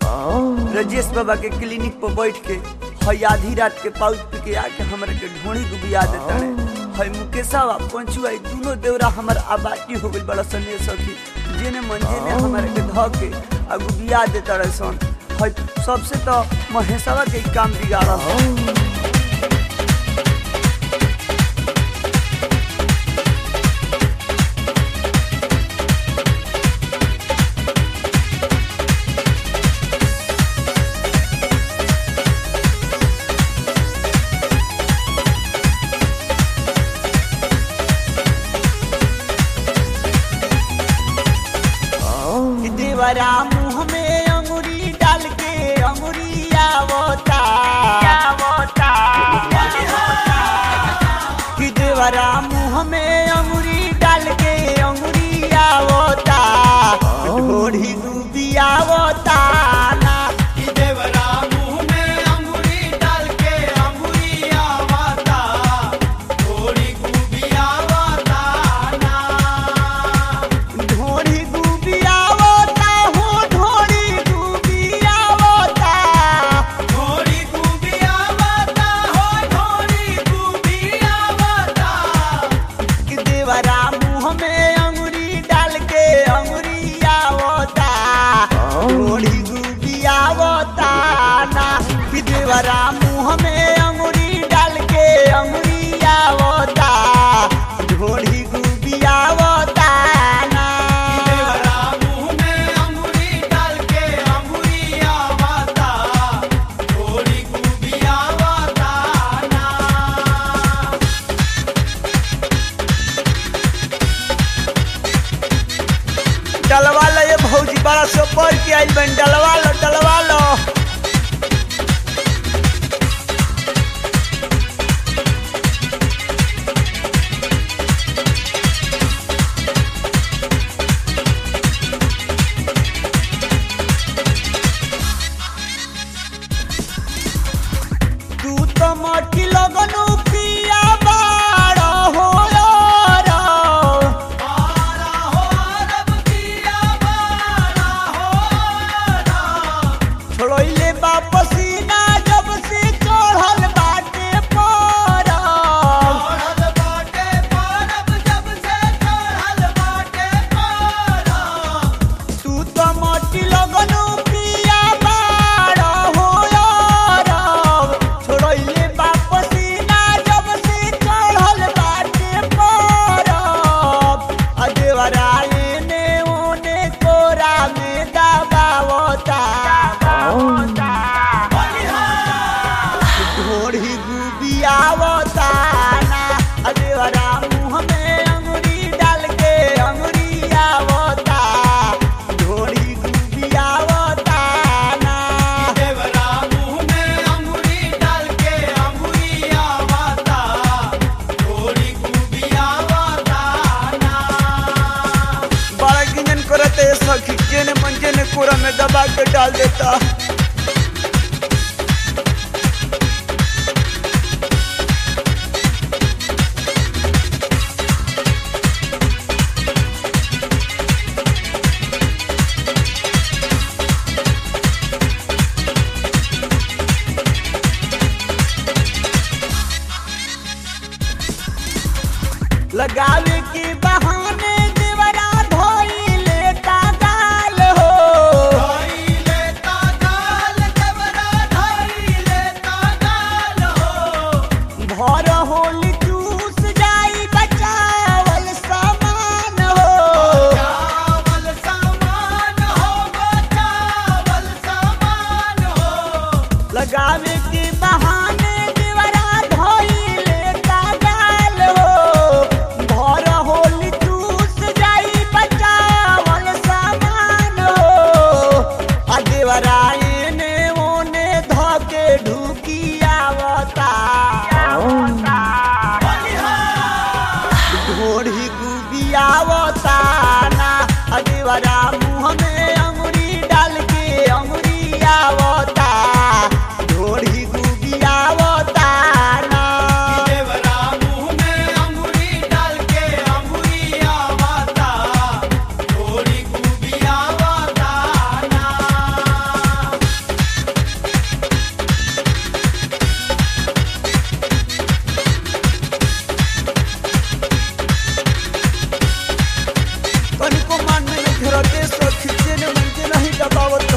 रजेश बाबा के क्लिनिक पर बैठ के हई आधी रात के पाउच पी के आके हमरा के ढोणी डुबिया देता रे हई मुकेशवा पंचुआ ई दुनो देवरा हमर आबाटी हो गइल बड़ा सने सखी जेने मन जेने हमरा के ध के आ गुबिया देता रे सन हई सबसे तो महेशवा के ई काम बिगाड़ा हो कि देवरा मुंह में अंगुरी डाल के अंगुरी आवता आवता कि देवरा मुंह में अंगुरी डाल के अंगुरी आवता ढोढ़ी डूबी आवता ना कि देवरा मुंह में अंगूरी डाल के अंगूरी आवता थोड़ी खूबी आवता ना ढोढ़ी डूबी आवता हो ढोढ़ी डूबी आवता थोड़ी खूबी आवता हो थोड़ी खूबी आवता कि देवरा मुंह में अंगुरी डाल के अंगुरी आवता ढोढ़ी डूबी आवता ना कि देवरा मुंह में अंगुरी डाल के अंगुरी आवता ढोढ़ी डूबी आवता ना कि देवरा मुंह में अंगूरी डाल के अंगूरी आवता थोड़ी खूबी आवता ना डलवा लो ये भौजी बड़ा सो पढ़ के आइल बन डलवा लो डलवा लो तू तो मठी लगनु पिया बाड़ा हो यारा बारा हो रब किया बारा हो रा छोड़ले वापसी ना जब से चढ़ल बाटे पारा चढ़ल बाटे परब जब से चढ़ल बाटे परब तू तो मटी लगनु पिया बाड़ा हो यारा छोड़ले वापसी ना जब से चढ़ल बाटे पारा अदेवराए ने ओने कोरा में दबावता ढोढ़ी गुबियावता ना अदेवरा मुंह में अंगुरी डाल के अंगुरी आवता ढोढ़ी गुबियावता ना देवरा मुंह में अंगूरी डाल के अंगूरी आवता थोड़ी खूबी आवता ना बड़ा गिंजन करते सखी जेने मन जेने कोरा में दबा के डाल देता लगावे के बहाने देवरा धोई लेता गाल हो धोई लेता गाल देवरा धोई लेता गाल हो भर होली चूस जाई बचावल सामान हो चावल सामान हो चावल सामान हो लगावे के बहाने देवरा धोई लेता गाल हो भर होली चूस जाई बचावल सामान हो आ देवरा एने ओने धके ढुकी आवता ढोढ़ी गुबियावता ना अदेवरा मुंह में अंगुरी डाल के अंगुरी आवता ढोढ़ी गुबियावता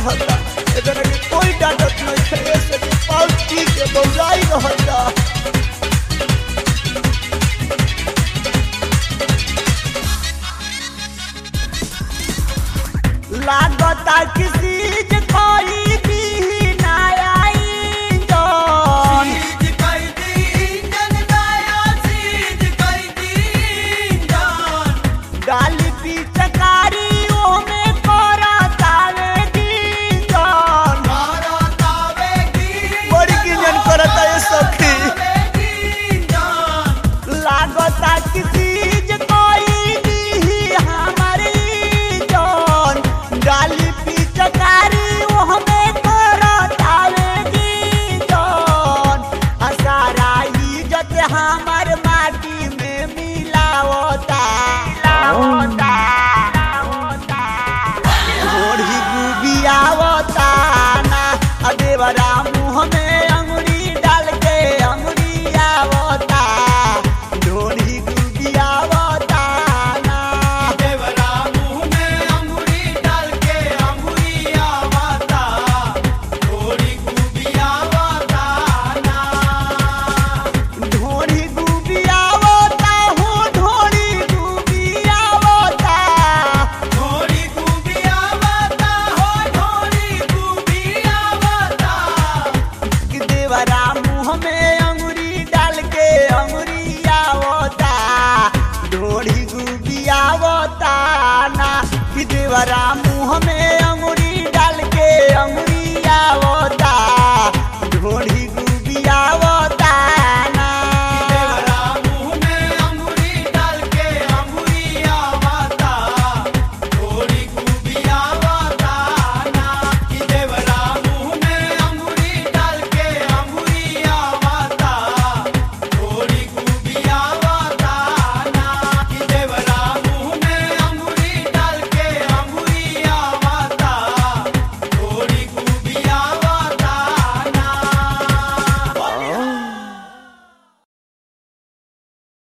रहता एकरा के कोई डांटत नहीं थे ऐसे कि पाउच पी के बौराई रहता लागता किसी जे कोई भी ना आई जान सीज कर दी इंजन नया सीज कर दी इंजन गाली पी चकारी ओमे कोरा तावे दी जान मारा तावे की बड़ी गिंजन करता ये सखी तावे की इंजन लागता किसी जे कोई दी हमारी जान गाली पी चकारी ओमे कोरा तावे दी जान असारा इज्जत हमर माटी में मिलावता मिलावता घोड़ी गुबियावता ना आ देवरा मुँह में अंगुरी डाल के अंगुरी आवता ढोड़ी गुबियावता ना देवरा मुंह में अंगूरी डाल के अंगूरी आवता थोड़ी खूबी आवता ना ढोड़ी गुबियावता हूँ ढोड़ी गुबियावता थोड़ी खूबी आवता हो थोड़ी खूबी आवता कि देवरा मुँह में अंगुरी डाल के अंगुरी आवता ढोड़ी गुबियावता ना कि देवरा मुँह